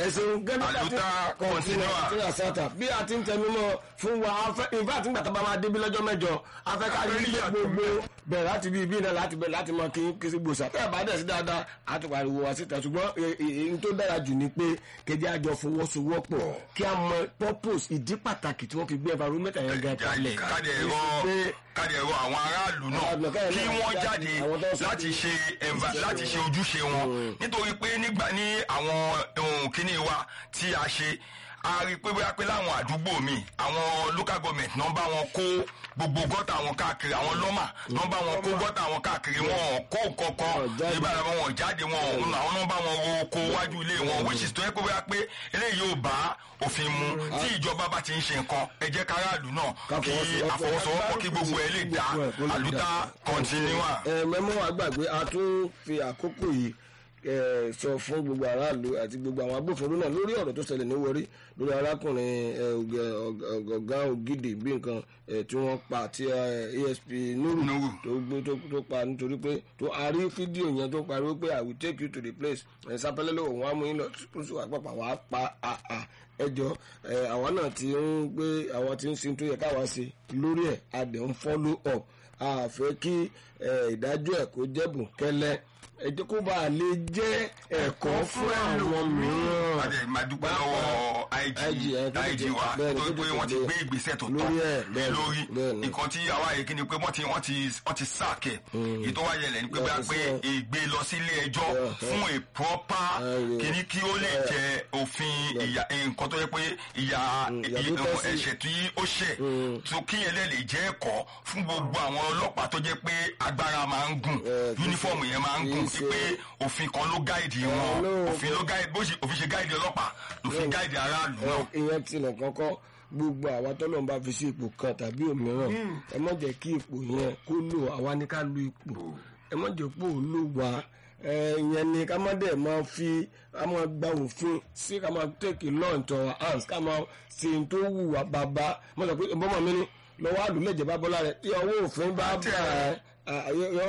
ẹ̀sìn gẹ́gẹ́ Àlùtà continua. kọ̀ǹtínà sátà bí a ti ń tẹnu mọ́ fún wa afẹ́ ìfẹ́ àti gbàtà bá máa débi lọ́jọ́ mẹ́jọ afẹ́kárí Afẹ́ ilé yàtọ̀ gbogbo bẹ̀rẹ̀ láti bí ibi náà láti bẹ̀rẹ̀ láti mọ kí kí sí gbòòsà tẹ́ ẹ̀ bá dẹ̀ sí dáadáa á ti pariwo wá síta ṣùgbọ́n èyí tó dára jù ni pé kẹjẹ àjọ fọwọ́sowọ́pọ̀ kí a mọ purpose ìdí pàtàkì tí wọ́n fi gbé environment yẹn gan kalẹ̀ káde ẹ̀rọ pé káde ẹ̀rọ àwọn aráàlú náà Aráàlú náà, kí káyọ̀ wọ́n náà jáde àwọn tó ń sọ láti pé- ṣe ẹ̀nva- láti ṣe ojúṣe wọn nítorí pé nígbà ní àwọn ohun kíní wa tí a ṣe a rí i pé bóyá pé láwọn àdúgbò mi àwọn local government náà bá wọn kó gbogbo gọ́tà wọn káàkiri àwọn lọ́mà náà bá wọn kó gọ́tà wọn káàkiri wọn ò kó kankan Wọn jáde. nígbà tí wọn jáde wọn ò àwọn náà bá wọn ro oko wájú ilé wọn which is tó yẹ pé bóyá pé eléyìí yóò bá òfin mu tí ìjọba bá ti ń ṣe nǹkan ẹ jẹ́ káràlú náà Ká kí fọwọ́sowọ́pọ̀. àfọwọ́sowọ́pọ̀ kí gbogbo ẹ lè dá Gbogbo ẹ̀ kó lè àlùtà dá. kọ́ntínúwà. ẹ mẹ́mọ́ àgbàgbé a tún fi àkókò yìí ẹ, sọ fún gbogbo aráàlú àti gbogbo àwọn agbófinró náà lórí ọ̀rọ̀ tó ṣẹlẹ̀ ní Warri lórí arákùnrin ẹ, Ògè- Ọ̀gá- ọ̀gá ògidì bí nǹkan ẹ, tí wọ́n pa àti ẹ, ASP Nuru Nuru. tó gbé tó tó pa nítorí pé tó a rí fídíò yẹn tó pariwo pé I will take you to the place ẹ, sápẹ́lẹ́ ló òun á mú yín lọ tó sì wà pàpà wàá pa àà ẹjọ́ ẹ, àwa náà ti ń gbé àwọn tí ń sin tó yẹ káwa ṣe lórí ẹ̀ a dẹ̀ ń follow up a fẹ́ kí ẹ, ìdájọ́ ẹ̀ kó jẹ́ bùnkẹ́lẹ́ ẹ jẹ́ kó bá a lè jẹ́ ẹ̀kọ́ fún àwọn mìíràn. adé máa dúpẹ́ lọ́wọ́ IG IG, ẹ, tó IG tètè- wa bẹ́ẹ̀ni, nítorí tó pé tètè wọ́n ti dé. gbé ìgbésẹ̀ tó tọ́ Lórí ẹ̀, lé bẹ́ẹ̀ni, lórí bẹ́ẹ̀ni. nǹkan tí àwa yìí kí ni pé wọ́n ti wọ́n ti wọ́n ti sáàkẹ̀ èyí tó wáyé lẹ̀ ni pé bá Yàtọ̀ pé sí ọ. ìgbé lọ sí ilé ẹjọ́ Yeah, fún a proper yeah. kìíní kí ó lè jẹ òfin ìyà nǹkan tó yẹ pé ìyà ìyà tó tọ́ sí. ẹ̀ṣẹ̀ tí ó ṣẹ̀ tó kíyẹn lè lè jẹ́ ẹ̀kọ́ fún gbogbo àwọn ọlọ́pàá tó jẹ́ pé agbára máa ń gùn Yeah, kì í yúnífọ̀mù yẹn máa ń kì í gùn ṣe- pé òfin kan ló gáìdì wọn no. òfin ló gáìdì bó ṣe òfin ṣe gáìdì ọlọ́pàá lòfin gáìdì aráàlú náà. Ẹ, ìyẹn tilẹ̀ kọ́kọ́ gbogbo àwa tọ́lọ́run bá fi sí ipò kan tàbí òmíràn ẹ má jẹ́ kí ipò yẹn kó lò àwa ní ká lu ipò ẹ má jẹ́ pò lò wá ẹ, ìyẹn ni ká má dẹ̀ máa fi ká máa gba òfin sí ká máa take law into our hands ká máa ṣe ohun tó wù wá bàbá mo sọ pé ìbọn mọ̀ mi ni lọ́wọ́ àdúlẹ̀jẹ̀ bá bọ́lá rẹ̀ tí ọwọ́ òfin bá bá ẹ